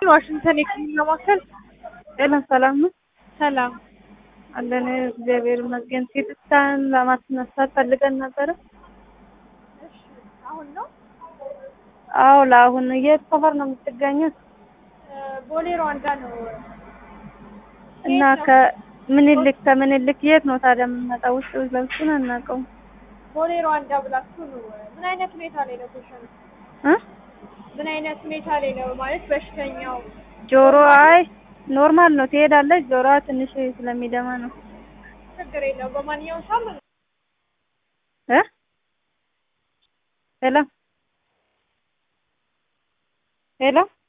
ዋሽንግተን የህክምና ማዕከል ጤና ሰላም ነው ሰላም አለን። እግዚአብሔር ይመስገን። ሲቲ ስካን ለማስነሳት ፈልገን ነበረ። አሁን ነው አዎ ለአሁን የት ሰፈር ነው የምትገኙት? ቦሌ ሩዋንዳ ነው እና ከምኒልክ ከምኒልክ የት ነው ታዲያ የምንመጣው? ውስጥ ለብሱን አናውቀውም ቦሌ ሩዋንዳ ብላችሁ ነው ምን አይነት ሁኔታ ላይ ነው ፔሸንት እ ምን አይነት ሁኔታ ላይ ነው ማለት በሽተኛው ጆሮ አይ ኖርማል ነው ትሄዳለች። ጆሮዋ ትንሽ ስለሚደማ ነው ችግር የለው በማንኛውም ሳምንት እ ሄሎ ሄሎ